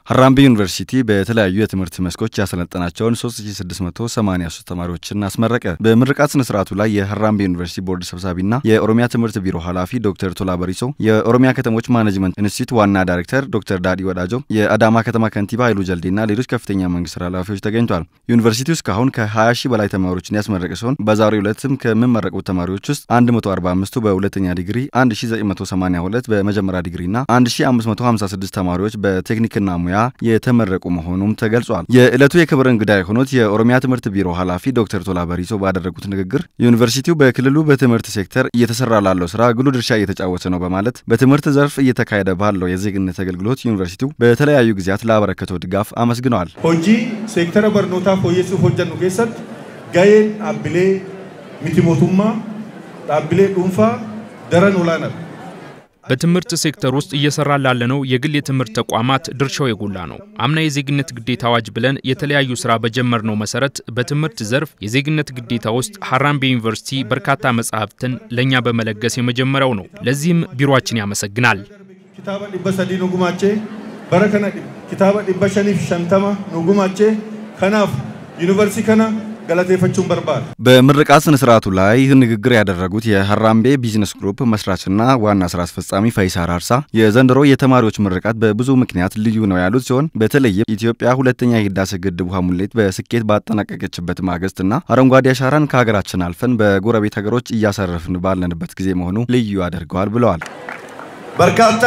ሀራምቤ ዩኒቨርሲቲ በተለያዩ የትምህርት መስኮች ያሰለጠናቸውን 3683 ተማሪዎችን አስመረቀ። በምርቃት ስነ ስርዓቱ ላይ የሀራምቤ ዩኒቨርሲቲ ቦርድ ሰብሳቢና የኦሮሚያ ትምህርት ቢሮ ኃላፊ ዶክተር ቶላ በሪሶ፣ የኦሮሚያ ከተሞች ማኔጅመንት ኢንስቲትዩት ዋና ዳይሬክተር ዶክተር ዳዲ ወዳጆ፣ የአዳማ ከተማ ከንቲባ ኃይሉ ጀልዴና ሌሎች ከፍተኛ መንግስት ኃላፊዎች ተገኝቷል። ዩኒቨርሲቲው እስካሁን ከ20 ሺህ በላይ ተማሪዎችን ያስመረቀ ሲሆን በዛሬው ዕለትም ከሚመረቁት ተማሪዎች ውስጥ 145ቱ በሁለተኛ ዲግሪ፣ 1982 በመጀመሪያ ዲግሪና 1556 ተማሪዎች በቴክኒክና ሙያ የተመረቁ መሆኑም ተገልጿል። የዕለቱ የክብር እንግዳ የሆኑት የኦሮሚያ ትምህርት ቢሮ ኃላፊ ዶክተር ቶላ በሪሶ ባደረጉት ንግግር ዩኒቨርሲቲው በክልሉ በትምህርት ሴክተር እየተሰራ ላለው ስራ ጉልህ ድርሻ እየተጫወተ ነው በማለት በትምህርት ዘርፍ እየተካሄደ ባለው የዜግነት አገልግሎት ዩኒቨርሲቲው በተለያዩ ጊዜያት ላበረከተው ድጋፍ አመስግነዋል። ሆጂ ሴክተረ በርኖታ ፎየሱፍ ሆጀኑ ኬሰት ጋዬን ዳብሌ ሚቲሞቱማ ዳብሌ ዱንፋ ደረን ኦላና በትምህርት ሴክተር ውስጥ እየሰራ ላለነው የግል የትምህርት ተቋማት ድርሻው የጎላ ነው። አምና የዜግነት ግዴታ አዋጅ ብለን የተለያዩ ስራ በጀመርነው መሰረት በትምህርት ዘርፍ የዜግነት ግዴታ ውስጥ ሀራምቤ ዩኒቨርሲቲ በርካታ መጽሐፍትን ለእኛ በመለገስ የመጀመሪያው ነው። ለዚህም ቢሮአችን ያመሰግናል። ኪታበ ዲበ ሰዲ ኑጉማቼ በረከነ ኪታበ ዲበ ሸኒፍ ሸንተማ ኑጉማቼ ከናፍ ዩኒቨርሲቲ ከና ገለቴፈቹን በርባል በምርቃት ስነ ስርዓቱ ላይ ንግግር ያደረጉት የሀራምቤ ቢዝነስ ግሩፕ መስራችና ዋና ስራ አስፈጻሚ ፈይሳ ራርሳ የዘንድሮ የተማሪዎች ምርቃት በብዙ ምክንያት ልዩ ነው ያሉት ሲሆን በተለይም ኢትዮጵያ ሁለተኛ የህዳሴ ግድብ ውሃ ሙሌት በስኬት ባጠናቀቀችበት ማግስትና አረንጓዴ አሻራን ከሀገራችን አልፈን በጎረቤት ሀገሮች እያሰረፍን ባለንበት ጊዜ መሆኑ ልዩ ያደርገዋል ብለዋል። በርካታ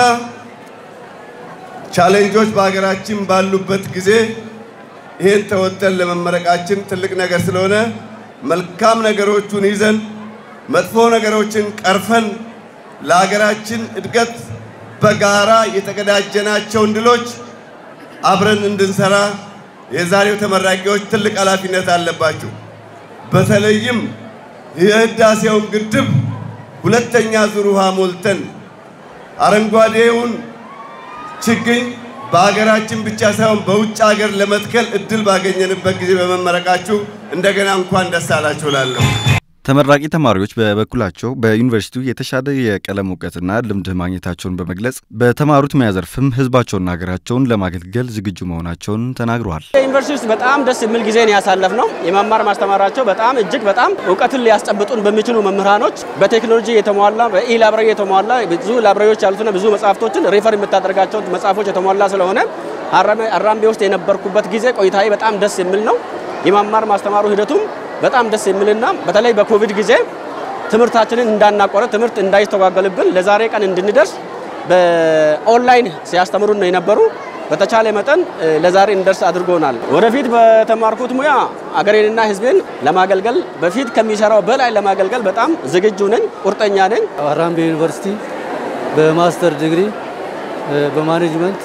ቻሌንጆች በሀገራችን ባሉበት ጊዜ ይህን ተወጥተን ለመመረቃችን ትልቅ ነገር ስለሆነ መልካም ነገሮቹን ይዘን መጥፎ ነገሮችን ቀርፈን ለሀገራችን እድገት በጋራ የተቀዳጀናቸውን ድሎች አብረን እንድንሰራ የዛሬው ተመራቂዎች ትልቅ ኃላፊነት አለባቸው። በተለይም የህዳሴውን ግድብ ሁለተኛ ዙር ውሃ ሞልተን አረንጓዴውን ችግኝ በሀገራችን ብቻ ሳይሆን በውጭ ሀገር ለመትከል እድል ባገኘንበት ጊዜ በመመረቃችሁ እንደገና እንኳን ደስ አላችሁ እላለሁ። ተመራቂ ተማሪዎች በበኩላቸው በዩኒቨርሲቲው የተሻለ የቀለም እውቀትና ልምድ ማግኘታቸውን በመግለጽ በተማሩት ሙያ ዘርፍም ህዝባቸውና ሀገራቸውን ለማገልገል ዝግጁ መሆናቸውን ተናግረዋል። ዩኒቨርሲቲ ውስጥ በጣም ደስ የሚል ጊዜ ነው ያሳለፍ ነው። የመማር ማስተማራቸው በጣም እጅግ በጣም እውቀትን ሊያስጨብጡን በሚችሉ መምህራኖች በቴክኖሎጂ የተሟላ በኢ ላብራሪ የተሟላ ብዙ ላብራሪዎች ያሉትና ብዙ መጽሐፍቶችን ሪፈር የምታደርጋቸው መጽሐፎች የተሟላ ስለሆነ ሀራምቤ ውስጥ የነበርኩበት ጊዜ ቆይታዬ በጣም ደስ የሚል ነው። የመማር ማስተማሩ ሂደቱም በጣም ደስ የሚልና በተለይ በኮቪድ ጊዜ ትምህርታችንን እንዳናቋረጥ ትምህርት እንዳይስተጓገልብን ለዛሬ ቀን እንድንደርስ በኦንላይን ሲያስተምሩን ነው የነበሩ። በተቻለ መጠን ለዛሬ እንደርስ አድርጎናል። ወደፊት በተማርኩት ሙያ አገሬንና ሕዝቤን ለማገልገል በፊት ከሚሰራው በላይ ለማገልገል በጣም ዝግጁ ነኝ፣ ቁርጠኛ ነኝ። ሀራምቤ ዩኒቨርሲቲ በማስተር ዲግሪ በማኔጅመንት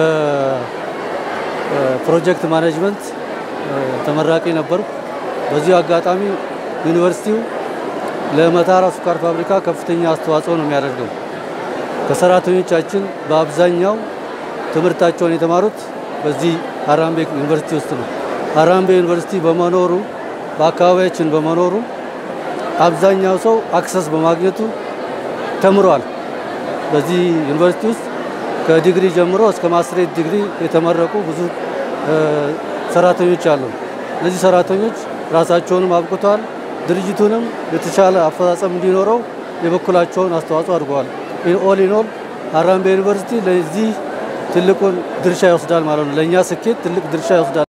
በፕሮጀክት ማኔጅመንት ተመራቂ ነበርኩ። በዚሁ አጋጣሚ ዩኒቨርሲቲው ለመተሃራ ስኳር ፋብሪካ ከፍተኛ አስተዋጽኦ ነው የሚያደርገው። ከሰራተኞቻችን በአብዛኛው ትምህርታቸውን የተማሩት በዚህ ሀራምቤ ዩኒቨርሲቲ ውስጥ ነው። ሀራምቤ ዩኒቨርሲቲ በመኖሩ በአካባቢያችን በመኖሩ አብዛኛው ሰው አክሰስ በማግኘቱ ተምሯል። በዚህ ዩኒቨርሲቲ ውስጥ ከዲግሪ ጀምሮ እስከ ማስትሬት ዲግሪ የተመረቁ ብዙ ሰራተኞች አሉ። እነዚህ ሰራተኞች ራሳቸውንም አብቅተዋል። ድርጅቱንም የተሻለ አፈጻጸም እንዲኖረው የበኩላቸውን አስተዋጽኦ አድርገዋል። ኦል ኢን ኦል ሀራምቤ ዩኒቨርሲቲ ለዚህ ትልቁን ድርሻ ይወስዳል ማለት ነው። ለእኛ ስኬት ትልቅ ድርሻ ይወስዳል።